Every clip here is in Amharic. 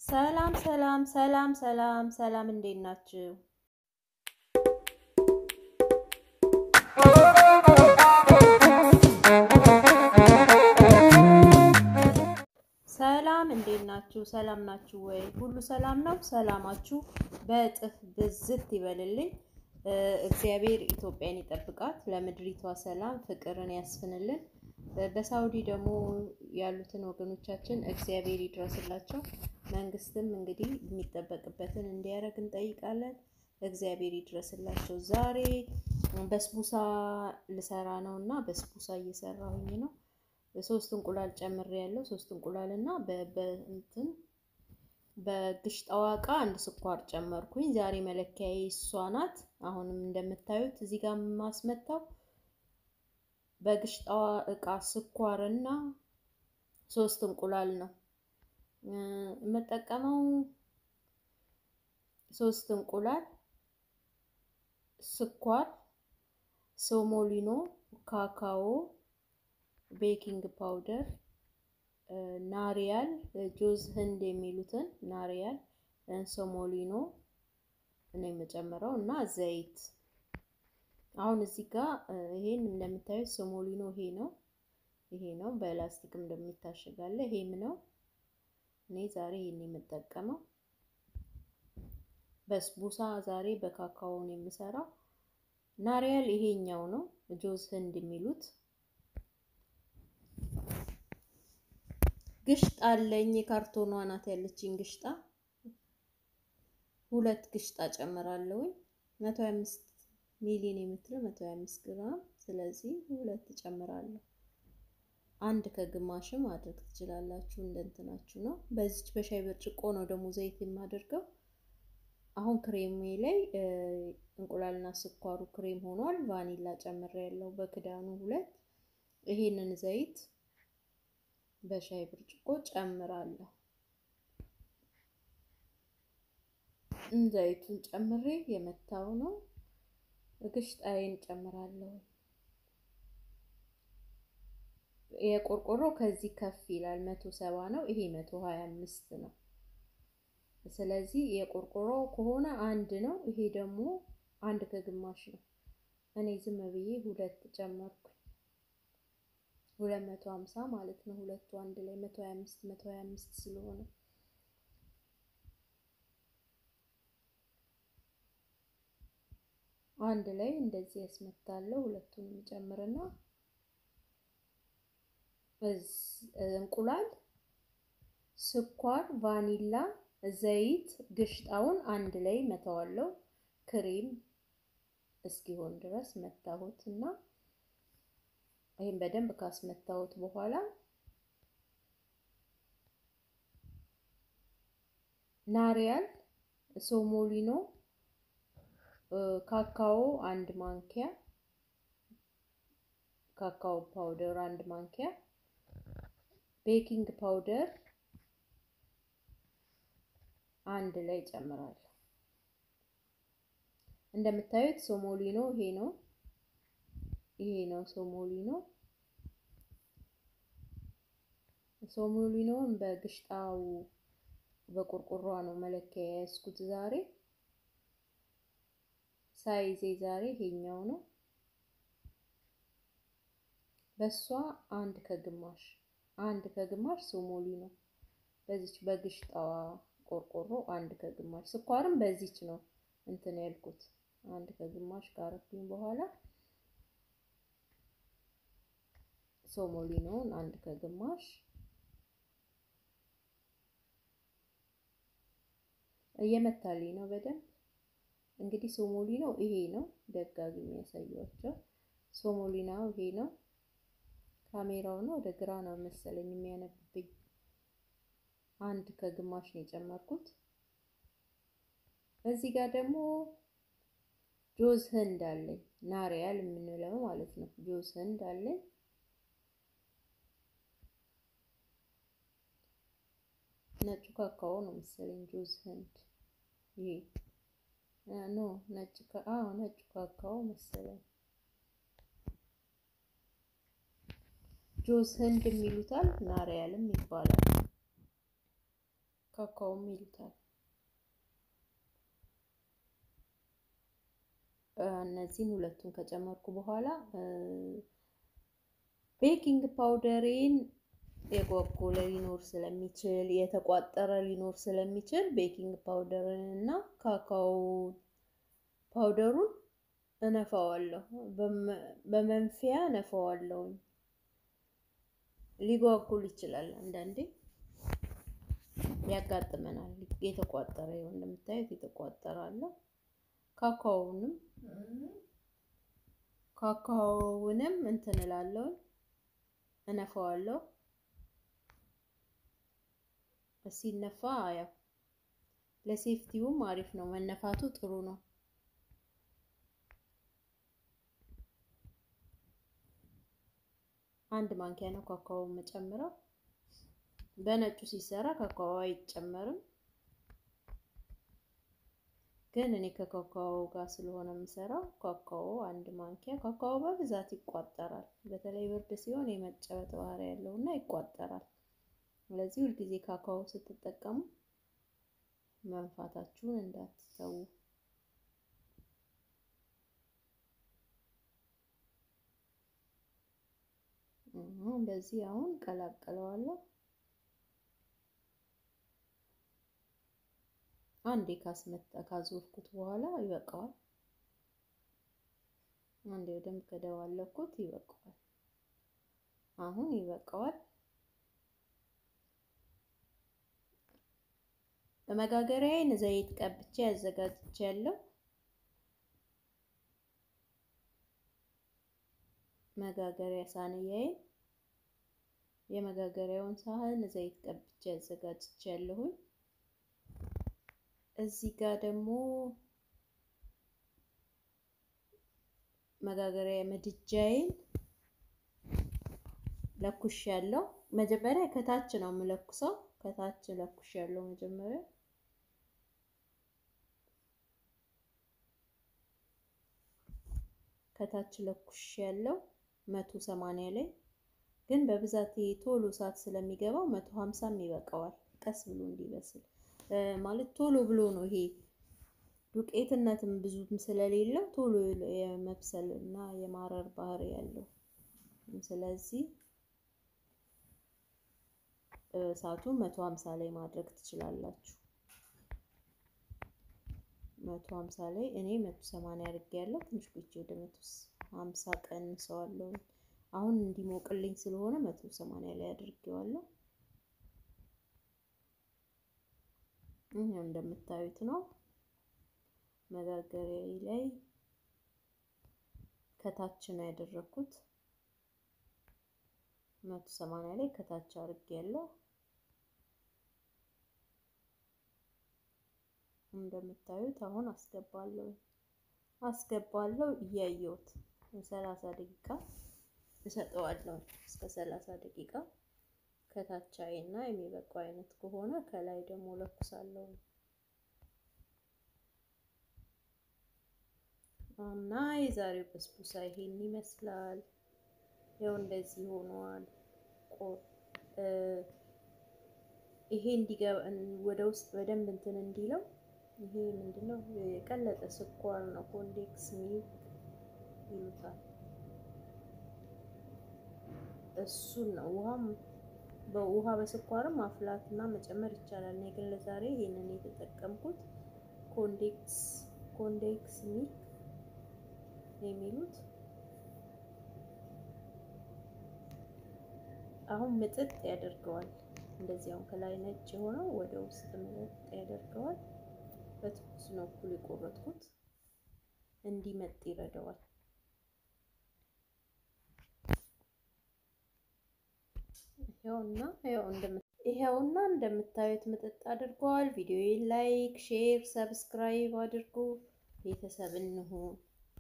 ሰላም ሰላም ሰላም ሰላም ሰላም፣ እንዴት ናችሁ? ሰላም እንዴት ናችሁ? ሰላም ናችሁ ወይ? ሁሉ ሰላም ነው? ሰላማችሁ በእጥፍ ብዝት ይበልልኝ። እግዚአብሔር ኢትዮጵያን ይጠብቃት፣ ለምድሪቷ ሰላም ፍቅርን ያስፍንልን። በሳውዲ ደግሞ ያሉትን ወገኖቻችን እግዚአብሔር ይድረስላቸው። መንግስትም እንግዲህ የሚጠበቅበትን እንዲያደርግ እንጠይቃለን። እግዚአብሔር ይድረስላቸው። ዛሬ በስቡሳ ልሰራ ነው እና በስቡሳ እየሰራሁኝ ነው። ሶስት እንቁላል ጨምሬ ያለው ሶስት እንቁላል እና በእንትን በግሽጣዋ እቃ አንድ ስኳር ጨመርኩኝ። ዛሬ መለኪያዬ እሷ ናት። አሁንም እንደምታዩት እዚህ ጋር የማስመታው በግሽጣዋ እቃ ስኳር እና ሶስት እንቁላል ነው የምጠቀመው። ሶስት እንቁላል፣ ስኳር፣ ሶሞሊኖ፣ ካካኦ፣ ቤኪንግ ፓውደር፣ ናሪያል፣ ጆዝ ህንድ የሚሉትን ናሪያል፣ ሶሞሊኖ ነው የምጨምረው እና ዘይት አሁን እዚህ ጋር ይሄን እንደምታዩት ሶሞሊኖ ይሄ ነው ይሄ ነው በላስቲክ እንደሚታሸጋለ ይሄም ነው። እኔ ዛሬ ይሄን የምጠቀመው በስቡሳ ዛሬ በካካኦ ነው የምሰራው። ናሪያል ይሄኛው ነው ጆዝ ህንድ የሚሉት። ግሽጣ አለኝ የካርቶኗ ናት ያለችኝ ግሽጣ ሁለት ግሽጣ ጨምራለሁኝ መቶ ሀያ አምስት ሚሊዮን የምትለው 125 ግራም። ስለዚህ ሁለት ጨምራለሁ። አንድ ከግማሽም ማድረግ ትችላላችሁ፣ እንደ እንትናችሁ ነው። በዚች በሻይ ብርጭቆ ነው ደግሞ ዘይት የማደርገው። አሁን ክሬሜ ላይ እንቁላልና ስኳሩ ክሬም ሆኗል። ቫኒላ ጨምሬ ያለው በክዳኑ ሁለት። ይሄንን ዘይት በሻይ ብርጭቆ ጨምራለሁ። ዘይቱን ጨምሬ የመታው ነው ግሽጣዬን ጨምራለሁ። የቆርቆሮ ከዚህ ከፍ ይላል መቶ ሰባ ነው። ይሄ መቶ ሀያ አምስት ነው። ስለዚህ የቆርቆሮ ከሆነ አንድ ነው። ይሄ ደግሞ አንድ ከግማሽ ነው። እኔ ዝም ብዬ ሁለት ጨመርኩ። ሁለት መቶ ሀምሳ ማለት ነው። ሁለቱ አንድ ላይ መቶ ሀያ አምስት መቶ ሀያ አምስት ስለሆነ አንድ ላይ እንደዚህ ያስመታለሁ። ሁለቱንም ጨምርና እንቁላል፣ ስኳር፣ ቫኒላ፣ ዘይት፣ ግሽጣውን አንድ ላይ መተዋለሁ። ክሬም እስኪሆን ድረስ መታሁት እና ይህም በደንብ ካስመታሁት በኋላ ናሪያል፣ ሶሞሊኖ ካካኦ አንድ ማንኪያ ካካኦ ፓውደር አንድ ማንኪያ ቤኪንግ ፓውደር አንድ ላይ ጨምራለሁ። እንደምታዩት ሶሞሊኖ ይሄ ነው ይሄ ነው ሶሞሊኖ። ሶሞሊኖን በግሽጣው በቆርቆሯ ነው መለኪያ የያዝኩት ዛሬ ሳይዜ ዛሬ ይሄኛው ነው። በሷ አንድ ከግማሽ አንድ ከግማሽ ሶሞሊ ነው። በዚች በግሽጣዋ ቆርቆሮ አንድ ከግማሽ ስኳርም በዚች ነው እንትን ያልኩት አንድ ከግማሽ ካረኩኝ በኋላ ሶሞሊኖውን አንድ ከግማሽ እየመታልኝ ነው በደንብ እንግዲህ ሶሞሊኖ ይሄ ነው። ደጋግሜ ያሳያቸው ሶሞሊናው ይሄ ነው። ካሜራው ነው ወደ ግራ ነው መሰለኝ የሚያነብብኝ። አንድ ከግማሽ ነው የጨመርኩት። እዚህ ጋር ደግሞ ጆዝ ህንድ አለኝ፣ ናሪያል የምንለው ማለት ነው። ጆዝ ህንድ አለኝ። ነጩ ካካኦ ነው መሰለኝ ጆዝ ህንድ ይሄ ኖ ነጭ አዎ ነጭ ካካኦ መሰለኝ ጆዝ ህንድ የሚሉታል ናሪያልም ይባላል። ካካውም ይሉታል። እነዚህን ሁለቱን ከጨመርኩ በኋላ ቤኪንግ ፓውደሬን የጓጎለ ሊኖር ስለሚችል የተቋጠረ ሊኖር ስለሚችል ቤኪንግ ፓውደርን እና ካካው ፓውደሩን እነፋዋለሁ። በመንፊያ እነፋዋለሁ። ሊጓጉል ይችላል፣ አንዳንዴ ያጋጥመናል። የተቋጠረ ይኸው እንደምታዩት የተቋጠረ አለ። ካካውንም ካካውንም እንትን እላለሁ እነፋዋለሁ። ሲነፋ ያው ለሴፍቲውም አሪፍ ነው፣ መነፋቱ ጥሩ ነው። አንድ ማንኪያ ነው ካካው የምጨምረው። በነጩ ሲሰራ ካካው አይጨመርም፣ ግን እኔ ከካካው ጋር ስለሆነ የምሰራው ካካው አንድ ማንኪያ። ካካው በብዛት ይቋጠራል፣ በተለይ ብርድ ሲሆን የመጨበጥ ባህሪ ያለው እና ይቋጠራል። ስለዚህ ሁልጊዜ ካካው ስትጠቀሙ መንፋታችሁን እንዳትተዉ። እንደዚህ አሁን ቀላቅለዋለሁ። አንዴ ካስመጣ ካዞርኩት በኋላ ይበቃዋል። አንዴ በደንብ ከደባለኩት ይበቃዋል። አሁን ይበቃዋል። በመጋገሪያዬን ዘይት ቀብቼ አዘጋጅቻለሁ። መጋገሪያ ሳህንያዬን የመጋገሪያውን ሳህን ዘይት ቀብቼ አዘጋጅቻለሁኝ። እዚህ ጋር ደግሞ መጋገሪያ ምድጃዬን ለኩሽ ያለው መጀመሪያ ከታች ነው የምለኩሰው። ከታች ለኩሽ ያለው መጀመሪያ ከታች ለኩሽ ያለው መቶ ሰማንያ ላይ ግን በብዛት ቶሎ እሳት ስለሚገባው መቶ ሀምሳም ይበቃዋል። ቀስ ብሎ እንዲበስል ማለት ቶሎ ብሎ ነው ይሄ ዱቄትነትም ብዙም ስለሌለው ቶሎ የመብሰል እና የማረር ባህሪ ያለው። ስለዚህ እሳቱን መቶ ሀምሳ ላይ ማድረግ ትችላላችሁ። መቶ ሀምሳ ላይ እኔ መቶ ሰማንያ አድርጌያለሁ። ትንሽ ቆይቼ ወደ መቶ ሀምሳ ቀንሰዋለሁ። አሁን እንዲሞቅልኝ ስለሆነ መቶ ሰማንያ ላይ አድርጌዋለሁ። ይሄው እንደምታዩት ነው። መጋገሪያዬ ላይ ከታች ነው ያደረኩት። መቶ ሰማንያ ላይ ከታች አድርጌያለሁ። እንደምታዩት አሁን አስገባለሁ አስገባለሁ እያየሁት ሰላሳ ደቂቃ እሰጠዋለሁ። እስከ ሰላሳ ደቂቃ ከታች አይና የሚበቃው አይነት ከሆነ ከላይ ደግሞ ለኩሳለሁ እና የዛሬው በስቡሳ ይሄን ይመስላል። ያው እንደዚህ ሆኗል። ይሄ እንዲገባ ወደ ውስጥ በደንብ እንትን እንዲለው ይሄ ምንድነው? የቀለጠ ስኳር ነው። ኮንዴክስ ሚልክ ይሉታል። እሱን ነው ውሃም በውሃ በስኳርም ማፍላት እና መጨመር ይቻላል። እኔ ግን ለዛሬ ይሄንን የተጠቀምኩት ኮንዴክስ ኮንዴክስ ሚልክ የሚሉት አሁን ምጥጥ ያደርገዋል። እንደዚህ አሁን ከላይ ነጭ የሆነው ወደ ውስጥ ምጥጥ ያደርገዋል። በትኩስ ነው እኩል የቆረጥኩት እንዲመጥ ይረዳዋል። ይኸውና ይኸውና እንደምታዩት ምጥጥ አድርገዋል። ቪዲዮዬን ላይክ፣ ሼር፣ ሰብስክራይብ አድርጉ። ቤተሰብ እንሁን።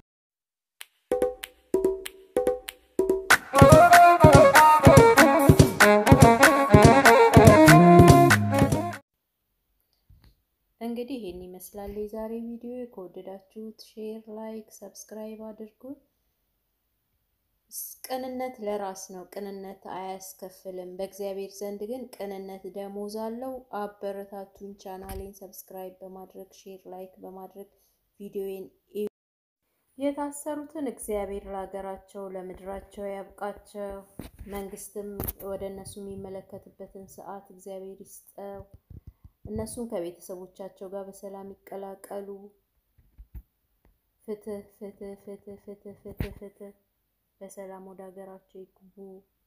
እንግዲህ ይሄን ይመስላል የዛሬ ቪዲዮ። ከወደዳችሁት ሼር፣ ላይክ፣ ሰብስክራይብ አድርጉ። ቅንነት ለራስ ነው። ቅንነት አያስከፍልም። በእግዚአብሔር ዘንድ ግን ቅንነት ደሞዝ አለው። አበረታቱኝ። ቻናሌን ሰብስክራይብ በማድረግ ሼር፣ ላይክ በማድረግ ቪዲዮን የታሰሩትን እግዚአብሔር ለሀገራቸው ለምድራቸው ያብቃቸው። መንግስትም ወደ እነሱ የሚመለከትበትን ሰዓት እግዚአብሔር ይስጠው። እነሱም ከቤተሰቦቻቸው ጋር በሰላም ይቀላቀሉ። ፍትህ ፍትህ ፍትህ ፍትህ ፍትህ ፍትህ በሰላም ወደ ሀገራቸው ይግቡ።